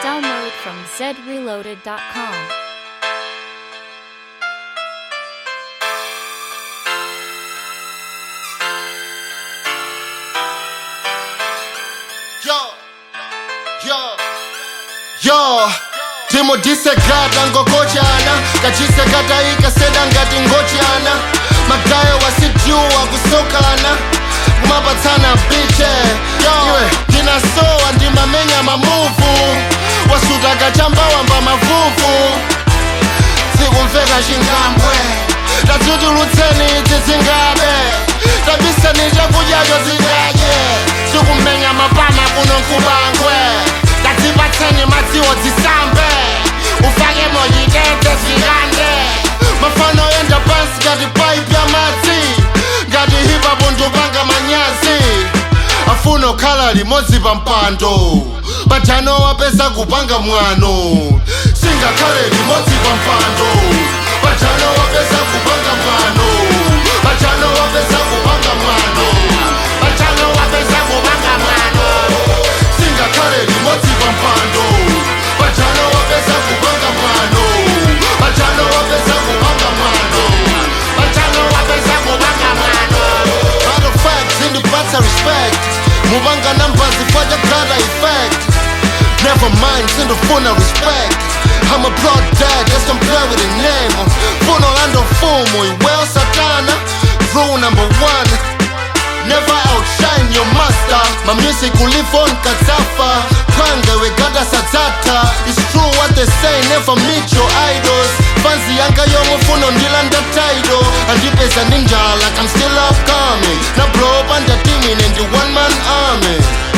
Download from zreloaded.com. Yo, yo, yo timudhisekata ngokochana kachisekata ikaseda ngati ngochana magayo wasijuwa kusokana kumapatsana biche iwe ndinasowa ndimamenya mamuvu wasuta kachambawamba mavuvu sikumveka chingambwe tadzutulutseni idzi dzingabe tabiseni chakudyacho zidadye sikumenya mapama kuno nkubangwe tadzipatseni madziwo dzisambe ufake monyitete zvikande mafano enda pansi ngati paipi ya madzi ngati hipapo ndopanga manyazi afuna okhala limodzi pa mpando pajano wapeza kupanga mwano singakhale limodzi pa mpando pajano wapeza kupanga mwano pajano wapeza kupanga mwano pajano wapeza kupanga mwano singakhale limodzi pa mpando pajano wapeza kupanga mwano pajano wapeza kupanga mwano pajano wapeza kupanga mwano Matter of fact, zindipatsa respect mupanga namba zifata gada effect Never mind, sindifuna respect I'm a blood dad, let's don't play with the name Funo lando fumo, well satana Rule number one Never outshine your master My music will live on Kazafa Kwange we gada sadzata It's true what they say, never meet your idols Fancy yanga yomufuno ndilanda title Andipeza ninja like I'm still upcoming Na blow up under teaming in the one man army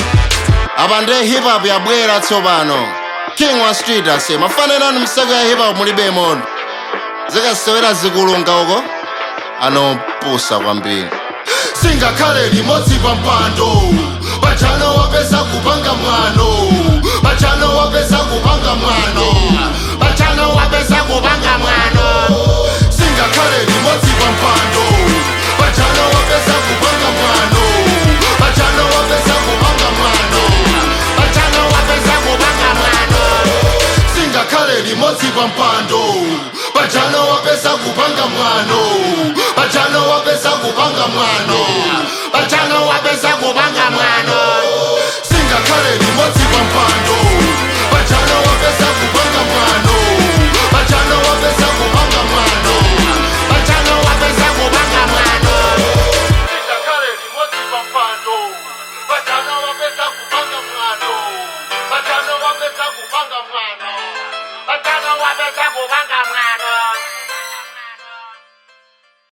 abande hip hop yabwera tsopano king wa street ase mafanirano msaka ya hip hop mulibe mondo zikasewera zikulunga uko anopusa kwambiri singakhale limodzi pa mpando pajano wapeza kupanga mwano pajano wapeza kupanga mwano pajano wapeza kupanga mwano singakhale limodzi pa mpando pajano wapeza kupanga mwano pajano wapeza kupanga mwano pajano wapeza kupanga mwano singakhale limodzi pa mpando pajano wapeza kupanga mwano pajano wapeza kupanga mwano pajano wapeza kupanga mwano